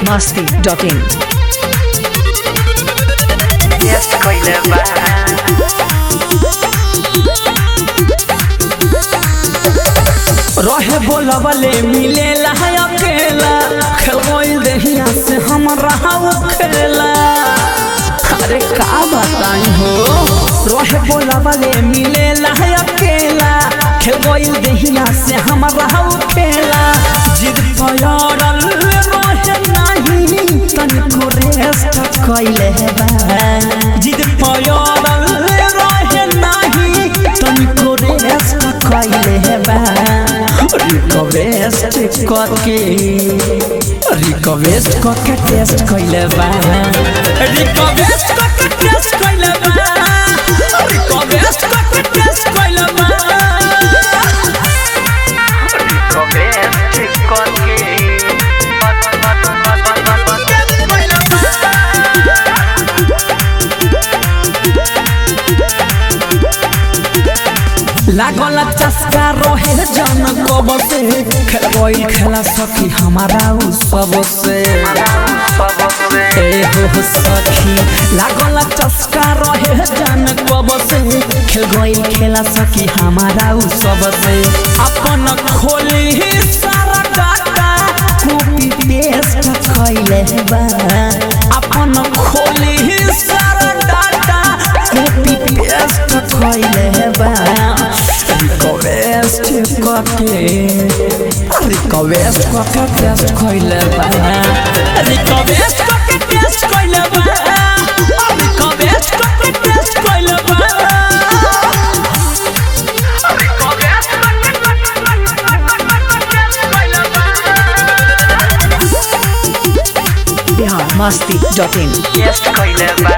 biharmasti.in Jest kojle ba रहे बोलबले मिलेला है अकेला खेल दहिया से हम रहा खेला अरे का बताई हो रहे बोलबले मिलेला है अकेला खेल दहिया से हम रहा खेला जिद पयरल रहे नहीं तनिको रेस्ट कैले बा जिद पयरल रहे नहीं तनिको रेस्ट कैले बा रिक्वेस्ट करके रिक्वेस्ट करके टेस्ट कैले बा रिक्वेस्ट करके टेस्ट कैले बा रिक्वेस्ट करके टेस्ट कैले बा Request korki लागल चस्का रहे जन कब से खेल खेला सखी हमारा उ सब से ए हो सखी लागल चस्का रहे जन कब से खेल गइल खेला सखी हमारा उ सब से अपन खोली सारा डाटा कॉपी पेस्ट कैले बा अपन खोली सारा डाटा कॉपी पेस्ट कैले बा रिक्वेस्ट करके रिक्वेस्ट करके टेस्ट कैले बा रिक्वेस्ट करके टेस्ट कैले बा रिक्वेस्ट करके टेस्ट कैले बा biharmasti.in Jest kojle ba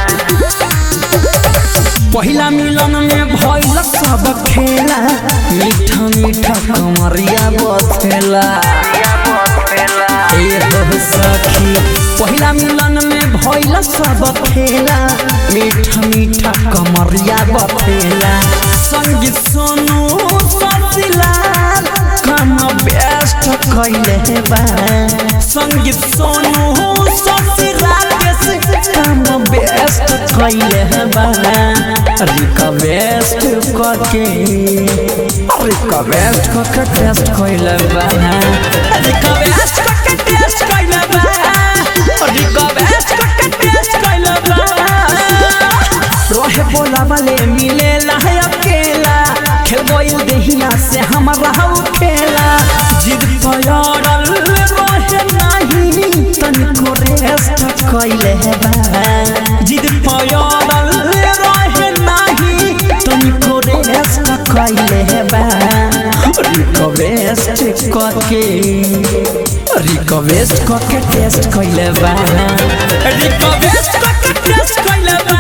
पहिला मिलन में भइल सब खेला मीठा मीठा कमरिया बथेला Ja potwela ए हो सखी पहिला मिलन में भइल सब खेला मीठा मीठा कमरिया बथेला संगीत सोनू ससिलाल काम बेस्ट कैले बा संगीत सोनू ससिलाल काम बेस्ट कैले बा रिक्वेस्ट करके रिक्वेस्ट करके टेस्ट कैले बा रिक्वेस्ट करके टेस्ट कैले बा रिक्वेस्ट करके टेस्ट कैले बा रहे बोला वाले मिले है अकेला खेल गइल देहिया से हम रहू खेला जिद पयरल रहे नहीं तनिको रेस्ट कैले बा जिद पयरल रहे नहीं तनिको रेस्ट कैले बा रिक्वेस्ट करके रिक्वेस्ट करके टेस्ट कैले बा रिक्वेस्ट करके टेस्ट कैले बा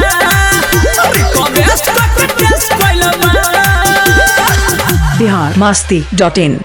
रिक्वेस्ट करके टेस्ट कैले बा biharmasti.in